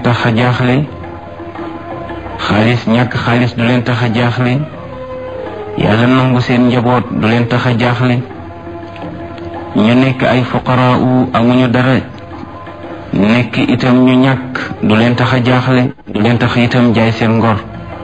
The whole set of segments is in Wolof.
tax a jaaxle xaalis ñàkk xaalis du leen tax a jaaxle yàlla nangu seen njaboot du leen tax a jaaxle ñu nekk ay fuqaraa u amuñu dara nekk itam ñu ñàkk du leen tax a jaaxle du leen tax itam jaay seen ngor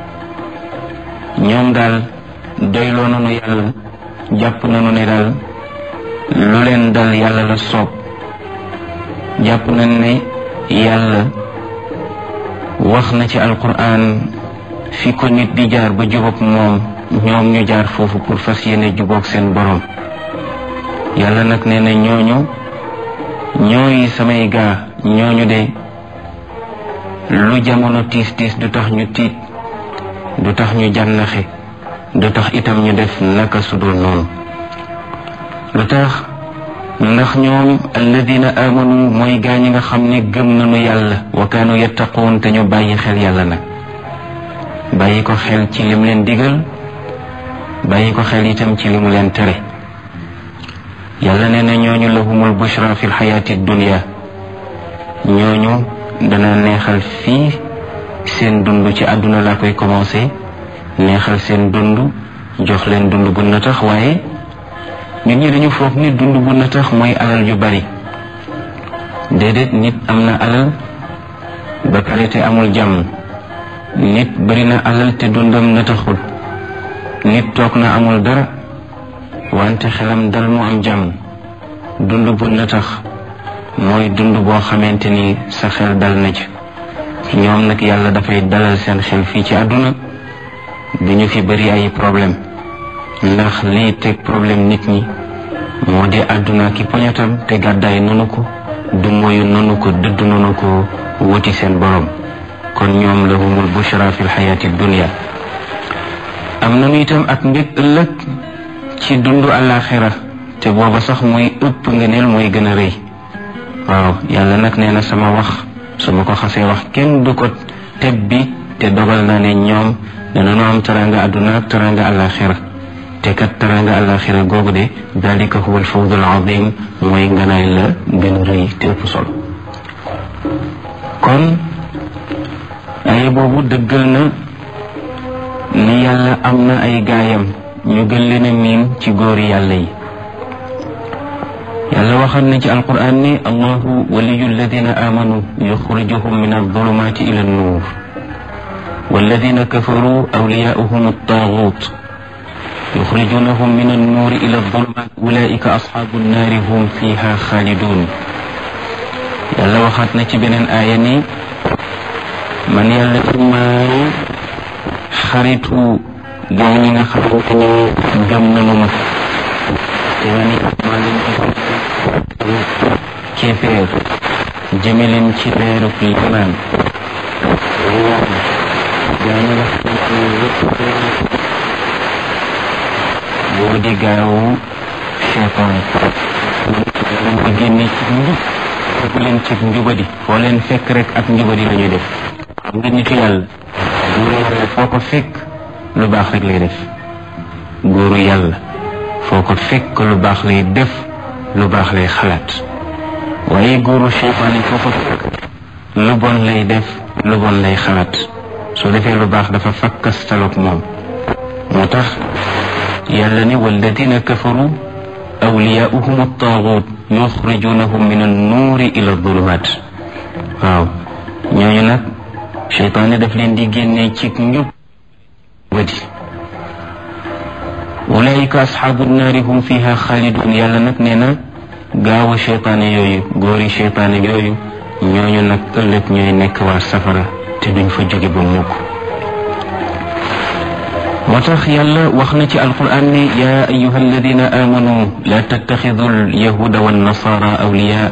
ñoom daal doyloo nañu yàlla jàpp nañu ne daal lu leen dal yàlla la soob jàpp nañ ne yàlla wax na ci alquran fi ko nit di jaar ba jubóog moom ñoom ñu jaar foofu pour fas yéene jubóog seen borom yàlla nag nee na ñooñu ñooy samay gaa ñooñu de lu jamono tiis tiis du tax ñu tiit du tax ñu jànnaxe du tax itam ñu def naka sudul noonu lu tax ndax ñoom alladina amanu mooy gaa ñi nga xam ne gëm nañu yàlla wa kaanu yattaquun te ñu bàyyi xel yàlla nag bàyyi ko xel ci lim leen digal bàyyi ko xel itam ci li mu leen tere yàlla nee na ñooñu lahumul bushra fi lxayaati dunia ñooñu dana neexal fii seen dund ci àdduna laa koy commencé neexal seen dund jox leen dund bu na tax waaye nit ñi dañu foog ni dund bu na tax mooy alal yu bari déedéet nit am na alal ba pare te amul jàmm nit bari na alal te dundam na taxul nit toog na amul dara wante xelam dal mu am jàmm dund bu na tax mooy dund boo xamante ni sa xel dal na ci ñoom nag yàlla dafay dalal seen xel fii ci àdduna du ñu fi bari ay problème ndax lii teg problème nit ñi moo di àdduna ki poñatam te gàddaay nanu ko du moyu nanu ko dëdd nanu ko wuti seen borom kon ñoom lahumul bushra fi lxayaati dunia am nanu itam ak mbég ëllëg ci dundu àllaaxira te booba sax mooy ëpp ngëneel mooy gën a rëy waaw yàlla nag nee na sama wax su ma ko xasee wax kenn du ko teb bi te dogal naa ne ñoom danañu am taranga àdduna ak taranga àllaaxira te kat taranga àllaaxira googu de dalika huwa alfawz alazim mooy nganaay la gën a rëy te ëpp solo kon ay boobu dëggal na ni yàlla am na ay gaayam ñu gën leen a miin ci góori yàlla yi yàlla waxal na ci alquran ni allahu waliyu alladina amanu yuxrijuhum min aldulumati ila annuur walladina kafaru awliyauhum altagut yuxrijunahum min annuur ila aldulumat ulaika asxaabu nnaari hum fiha xaalidun yàlla waxaat na ci beneen aaya ni man yàlla maay xaritu gaa ñi nga xamante ni gëm nañu ma te ma ni maa leen di kéeféer jëme leen ci leeru limaan gaa ñi nga xamante ni yëpp boo di gaawu cheytaan leen ko génne ci njub fekk leen ci njubadi foo leen fekk rek ak njubadi la ñuy def xam nga nitu yàlla góoru yàlla foo ko fekk lu baax rek lay def góoru yàlla foo ko fekk lu baax lay def lu baax lay xalaat waaye góoru cheytaan yi foo ko fekk lu bon lay def lu bon lay xalaat soo defee lu baax dafa fakkastaloog moom moo tax yàlla ne walladina kafaru awliyaauhum attaagut yuxrijunahum min annuuri ila adulumat waaw ñooñu nag cheytaane daf leen di génnee ci njub wadi ulaika asxaabu naari hum fiha xaalidun yàlla nag nee na gaaw a cheytaane yooyu góori cheytaane yooyu ñooñu nag ëllëg ñooy nekk waa safara te duñ fa jóge ba mukk moo tax yàlla wax na ci alquran ne yaa ayuha alladina amanu la tattaxidu alyahuda wannasara awliya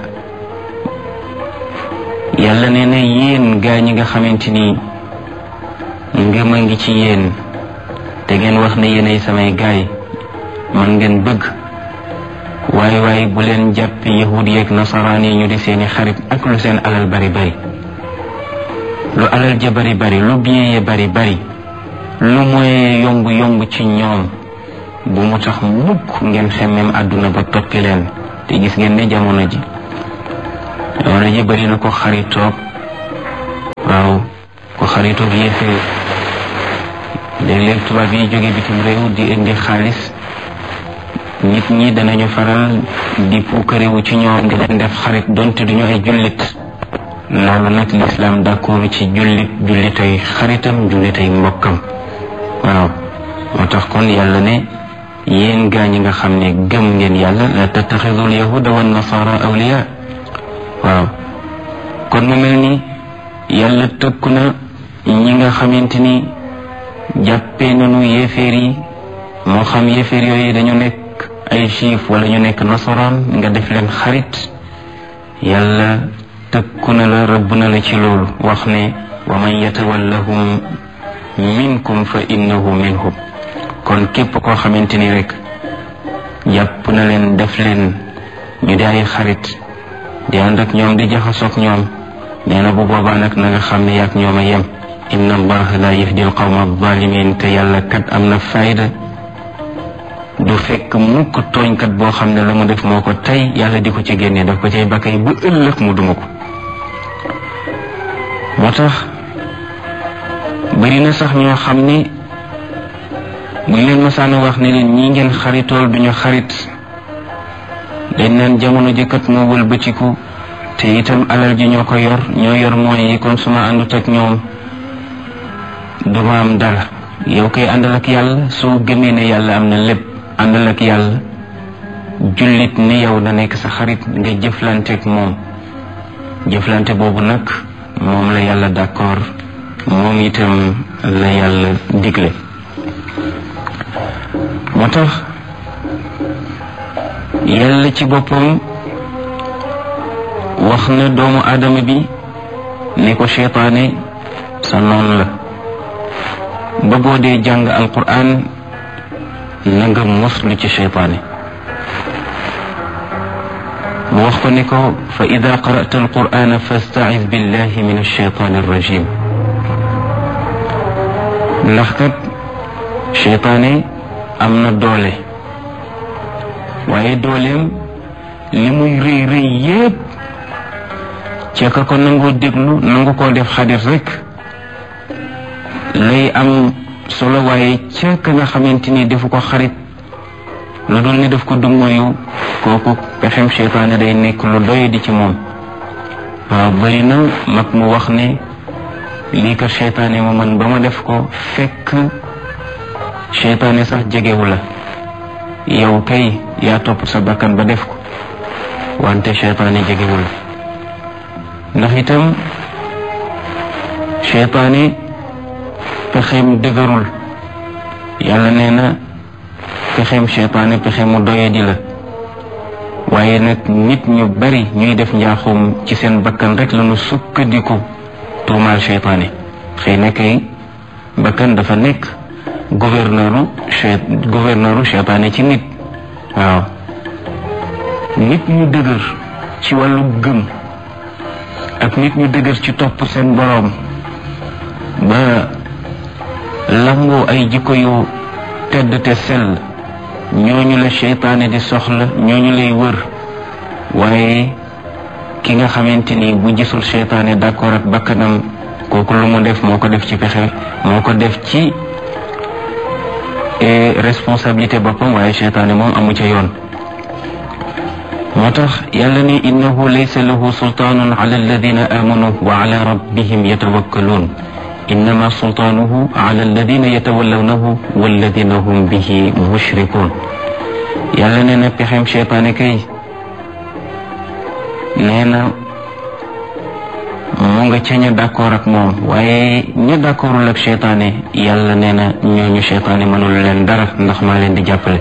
yàlla nee na yéen gaa ñi nga xamante ni ngëm a ngi ci yéen te ngeen wax ne yéenay samay gaay man ngeen bëgg waaye waaye bu leen jàpp yahud yeeg nasaraan yi ñu di seeni xarit ak lu seen alal bari bari lu alal ja bari bari lu bien ya bari bari lu mooy yomb yomb ci ñoom bu mu tax mukk ngeen xemmem àdduna ba toppi leen te gis ngeen ne jamono ji jamono ji bari na ko xaritoog waaw ku xaritoog yéeféer léeg-léeg tubaab yi jóge bitim réew di indi xaalis nit ñi danañu faral di puukarewu ci ñoom di leen def xarit donte duñu ay jullit loolu nag lislaam d'accord ci jullit jullitay xaritam jullitay mbokkam waaw moo tax kon yàlla ne yéen gaa ñi nga xam ne gëm ngeen yàlla la tattaxidul yahuda wa nasara awliya waaw kon mu mel ni yàlla tëkku na ñi nga xamante ni jàppee nañu yéeféer yi moo xam yéeféer yooyu dañu nekk ay juif wala ñu nekk nasaraan nga def leen xarit yàlla tëkku na la rëbb na la ci loolu wax ne wa man yatawallahum minkum fa innahu minhum kon képp koo xamante ni rek jàpp na leen def leen ñu di ay xarit di ànd ak ñoom di jaxasoog ñoom nee na bu boobaa nag na nga xam ne yaag ñoom a yem inna allaha la yahdi al qawma alzalimin te yàlla kat am na fayda du fekk mukk tooñkat boo xam ne la mu def moo ko tey yàlla di ko ci génne daf ko cay bakkay ba ëllëg mu duma ko moo tax bari na sax ñoo xam ne buñ leen masaana wax ne leen ñi ngeen xaritool duñu xarit dañ naan jamono jëkkat moo wëlbatiku te itam alal ji ñoo ko yor ñoo yor mooy yi kon suma àndut ak ñoom duma am dara yow koy àndal ak yàlla soo gëmee ne yàlla am na lépp àndal ak yàlla jullit ni yow na nekk sa xarit nga jëflante ak moom jëflante boobu nag moom la yàlla d'accord moom itam la yàlla digle moo tax yàlla ci boppam wax na doomu aadama bi ne ko seytaane sa noon la ba boo dee jàng alquran na nga moslu ci seytaane mu wax ko ne ko fa ida qara'ta alqur'ana fasta'iz billahi min alshaytani arrajim ndax kat seytaane am na doole waaye dooleem li muy rëy rëy yépp ca ka ko nangoo déglu nangu koo def xadir rek lay am solo waaye ca ka nga xamante ni defu ko xarit lu dul ni daf ko dummoyu kooku pexem seytaane day nekk lu doy di ci moom waaw bari na mag mu wax ne lii kat seytaane ma man ba ma def ko fekk seytaane sax jegewu la yow kay yaa topp sa bakkan ba def ko wante seytaane jegewu la ndax itam seytaane pexeem dëgërul yàlla nee na pexeem seytaane pexe mu doyadi la waaye nag nit ñu bari ñuy def njaaxum ci seen bakkan rek lañu sukkandiku tuumaal seytaane xëy na kay bakkan dafa nekk gouverneuru gouverneuru seytaane ci nit waaw nit ñu dëgër ci wàllu gëm ak nit ñu dëgër ci topp seen boroom ba lamboo ay jikko yu tedd te sell ñooñu la seytaane di soxla ñooñu lay wër waaye ki nga xamante ni bu gisul seytaane d'accord ak bakkanam kooku lu mu def moo ko def ci pexe moo ko def ci responsabilité boppam waaye seytaane moom amu ca yoon moo tax yàlla ne innahu laysa lahu sultaanun ala alladina amanu wa ala rabbihim yatawakkaluun innama sultaanuhu ala alladina yatawallawnahu walladina hum bihi mushrikuun yàlla nee na pexem seytaane kay nee na mu nga ca ña d'accord ak moom waaye ña d'accordul ak seytaane yàlla nee na ñooñu seytaane mënul leen dara ndax maa leen di jàppale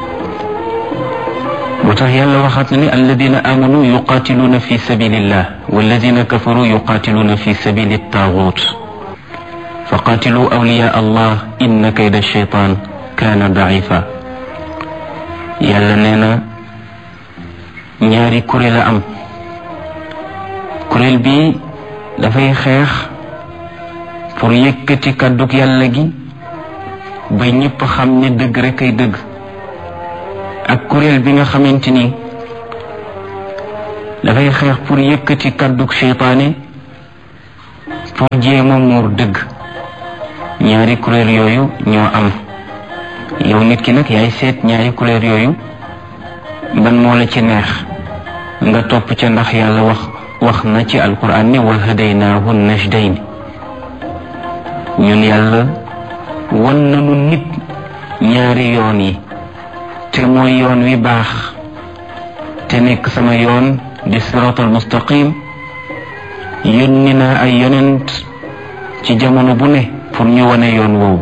moo tax yàlla waxaat na ni alladina amanu yuqaatiluuna fi sabilillah walladina kafaru yuqaatiluuna fi sabili taagut fa qaatilu awliya allah inna kayda shaytaan kaana daifa yàlla nee na ñaari kuréel a am kuréel bi dafay xeex pour yëkkati kàddug yàlla gi ba ñëpp xam ne dëgg rek ay dëgg ak kuréel bi nga xamante ni dafay xeex pour yëkkati kàddug seytaane pour jéem a muur dëgg ñaari couleur yooyu ñoo am yow nit ki nag yaay seet ñaari couleur yooyu ban moo la ci neex nga topp ca ndax yàlla wax wax na ci alquran ni wa hadaynaahu najdayn ñun yàlla wan nañu nit ñaari yoon yi te mooy yoon wi baax te nekk sama yoon di siraatal mustaqim yónni naa ay yonent ci jamono bu ne pour ñu wane yoon woowu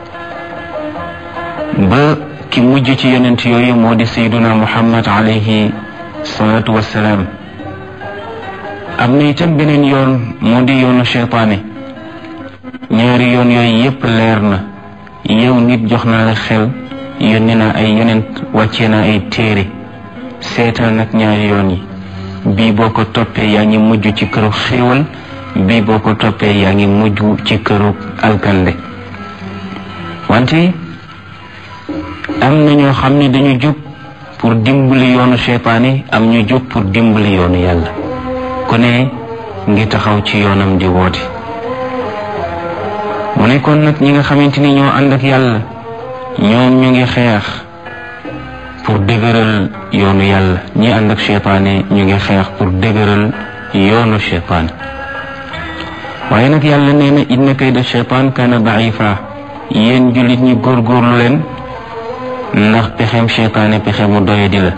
ba ki mujj ci yonent yooyu moo di sayduna muhammad alayhi salaatu wassalaam am na itam beneen yoon moo di yoonu cheytaane ñaari yoon yooyu yépp leer na yow nit jox naa la xel yónni naa ay yonent wàccee naa ay téere seetal nag ñaari yoon yi bii boo ko toppee yaa ngi mujj ci këru xéewal bii boo ko toppee yaa ngi mujj ci këru alkande wante am na ñoo xam ne dañu jóg pour dimbali yoonu seytaane am ñu jóg pour dimbali yoonu yàlla ku ne ngi taxaw ci yoonam di woote mu nekkoon nag ñi nga xamante ni ñoo ànd ak yàlla ñoom ñu ngi xeex pour dëgëral yoonu yàlla ñi ànd ak seytaane ñu ngi xeex pour dëgëral yoonu seytaane waaye nag yàlla nee na inna kayda seytaan kaana daifa yéen jullit ñi góorgóorlu leen ndax pexem seytaane pexe mu doye di la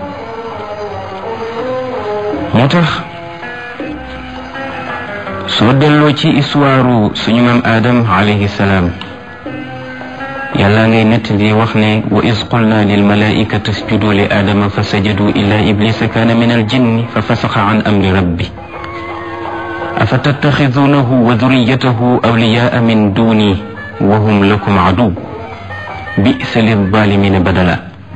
moo tax soo delloo ci histoire suñu maam Adam alayhi salaam yàlla ngay nett di wax ne wa is qulna lil malaikati isjudu li aadama fa sajadu illa iblisa kaana min al jinni fa fasaxa an amri rabbi afa tattaxidunahu wa duriyatahu awliyaa min duni wa hum lakum adu bisa lilzalimina badala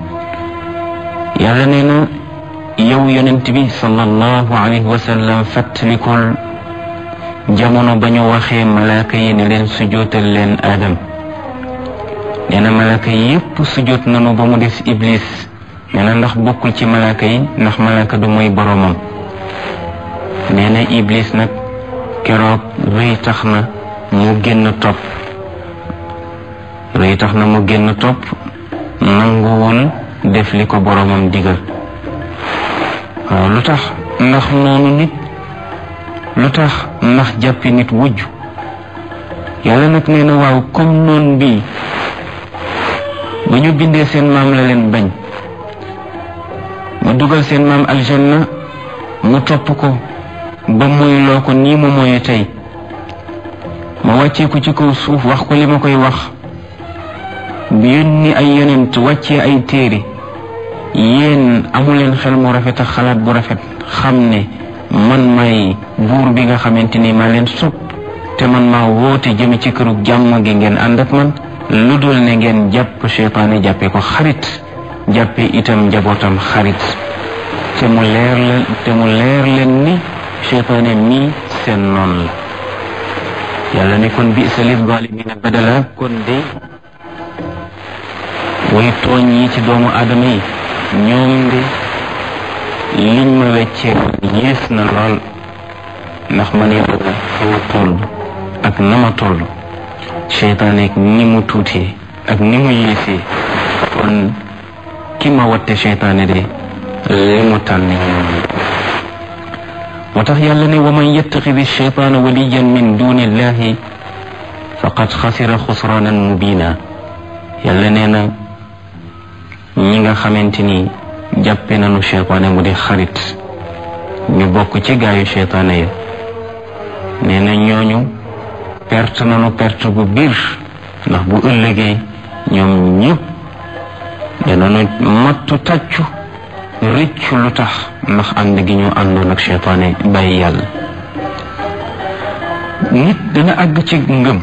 yàlla nee na yow yonent bi sallallahu alayhi wa sallam fàttalikul jamono ba ñu waxee malaaka yi ne leen sujootal leen aadam nee na malaaka yi yépp sujoot nanu ba mu des iblis nee na ndax bokkul ci malaaka yi ndax malaaka du mooy boroomam nee na iblis nag keroog rëy tax na mu génn topp rëy tax na mu génn topp nanguwul def li ko boroomam digal waaw lu tax ndax noonu nit lu tax ndax jàppi nit wujj yàlla nag nee na waaw comme noon bii ba ñu bindee seen maam la leen bañ ma dugal seen maam aljanna mu topp ko ba muy loo ko nii mu mooy tey ma wàccee ko ci kaw suuf wax ko li ma koy wax bi yónni ay yonent wàccee ay téere yéen amuleen xel mu rafet ak xalaat bu rafet xam ne man may buur bi nga xamante ni maa leen sopp te man maa woote jëme ci këru jàmm gi ngeen ànd ak man lu dul ne ngeen jàpp seytaane jàppe ko xarit jàppe itam njabootam xarit te mu leer leen te mu leer leen ni seytaane mii seen noon la yàlla ne kon bi sa lil zalimina badala kon de way tooñ yi ci doomu aadama yi ñoom de liñ ma weccee yées na lool ndax man yàlla fa ma toll ak na ma toll seytaane ak ni mu tuutee ak ni mu yéesee kon ki ma watte seytaane de li mu tànne moo tax yàlla ne wa man yattaxidi seytaana waliyan min duni illahi faqad xasira xusraanan mubina yàlla nee na ñi nga xamante ni jàppe nañu seytaane mu di xarit ñu bokk ci gaayu seytaane ya nee na ñooñu perte nañu perte bu biir ndax bu ëllëgee ñoom ñëpp danañu mattu tàccu rëccu lu tax ndax ànd gi ñu àndoon ak seytaane bàyyi yàlla nit dana àgg ci ngëm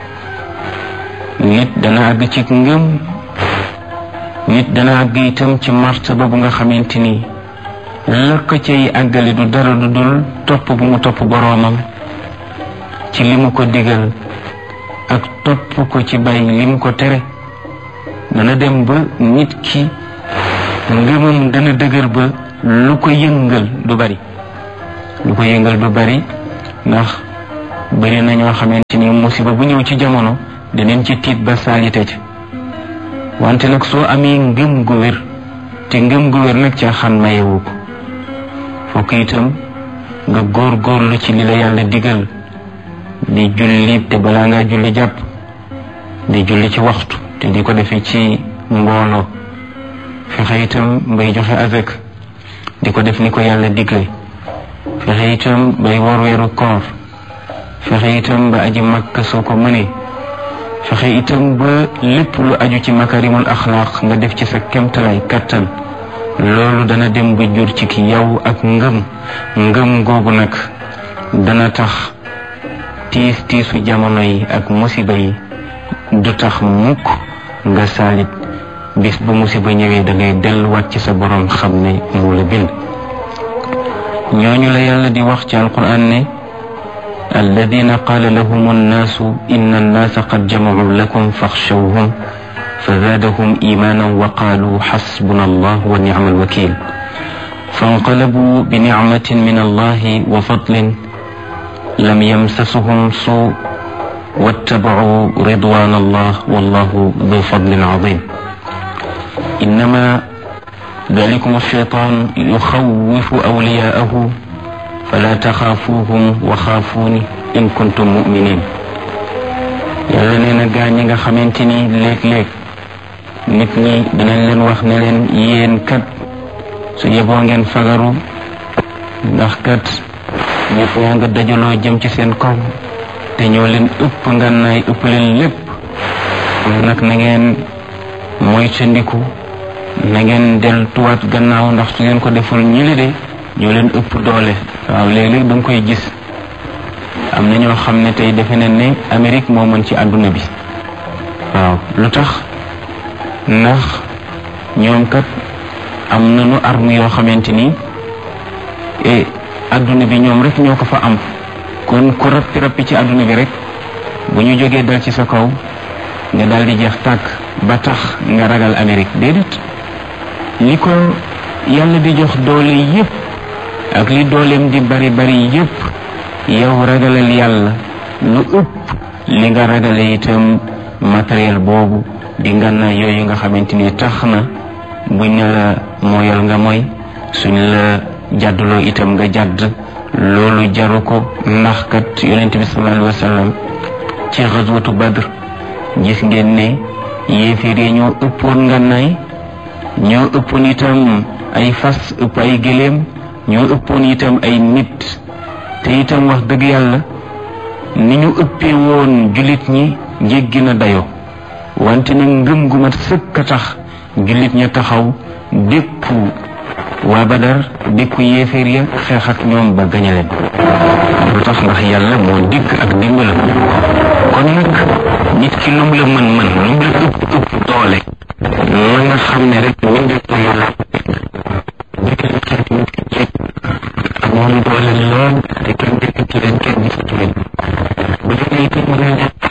nit dana àgg ci ngëm nit dana àgg itam ci martaba bu nga xamante ni la ko cay àggale du dara du dul topp bu mu topp boroomam ci li mu ko digal ak topp ko ci bàyyi li mu ko tere dana dem ba nit ki ngëmam dana dëgër ba lu ko yëngal du bari lu ko yëngal du bari ndax bëri na ñoo xamante ni musiba bu ñëw ci jamono daneen ci tiit ba saalite ci wante nag soo amee ngëm gu wér te ngëm gu wér nag caaxaan mayewu ko fokk itam nga góor góorlu ci li la yàlla digal di julli te balaa ngaa julli jàpp di julli ci waxtu te di ko defee ci mbooloo fexe itam bay joxe azak di ko def ni ko yàlla digle fexe itam bay wor weeru koor fexe itam ba aji makka soo ko mënee fexe itam ba lépp lu aju ci makarimul axlaaq nga def ci sa kemtalaay kattan loolu dana dem ba jur ci ki yow ak ngëm ngëm googu nag dana tax tiis tiisu jamono yi ak musiba yi du tax mukk nga saalit bis bu musiba ñëwee da ngay delluwaat ci sa borom xam ne moo la bind ñooñu la yàlla di wax ci alquran ne alladina qaala lahum annaasu inna annaasa qad jamacuu lakum faxshawhum فزادهم إيمانا وقالوا حسبنا الله ونعم الوكيل فانقلبوا بنعمة من الله وفضل لم يمسسهم سوء واتبعوا رضوان الله والله ذو فضل عظيم إنما ذلكم الشيطان يخوف أولياءه فلا تخافوهم وخافوني إن كنتم مؤمنين yàlla nee na gaa ñi nga xamante ni léeg-léeg nit ñi dinañ leen wax ne leen yéen kat su yeboo ngeen fagaru ndax kat ñëpp yaa nga dajaloo jëm ci seen kaw te ñoo leen ëpp ngànnaay ëpp leen lépp nag na ngeen moytandiku na ngeen deltuwaat gannaaw ndax su ngeen ko deful ñi li de ñoo leen ëpp doole waaw léeg-léeg da nga koy gis am na ñoo xam ne tey defe nañ ne Amérique moo mën ci àdduna bi waaw lu tax ndax ñoom kat am nañu arme yoo xamante ni e àdduna bi ñoom rek ñoo ko fa am kon ku rappi rappi ci àdduna bi rek bu ñu jógee dal ci sa kaw nga daal di jeex tàkk ba tax nga ragal Amérique déedéet li ko yàlla di jox doole yépp ak li dooleem di bari bari yépp yow ragalal yàlla lu ëpp li nga ragale itam matériel boobu di ngànna yooyu nga xamante ni tax na buñ ne la mooyal nga mooy suñ la jàdduloo itam nga jàdd loolu jaru ko ndax kat yonent bi sallallahu alayhi wa sallam ci xaswatu badr gis ngeen ne yéeféer yi ñoo ëppoon ngànnaay ñoo ëppoon itam ay fas ëpp ay gëléem ñoo ëppoon itam ay nit te itam wax dëgg yàlla ni ñu ëppee woon jullit ñi jéggi na dayo wante nag ngëm gu mat sëkk a tax jullit ña taxaw dékku waa Badar dékku yéeféer ya xeex ak ñoom ba gañe leen lu tax ndax yàlla moo dikk ak dimbalam kon nag nit ki lum la mën mën lum la ëpp ëpp doole na nga xam ne rek wëndeeku yàlla amoon doole lool te kenn dëkkatu leen kenn gisatu leen bu demee itam nga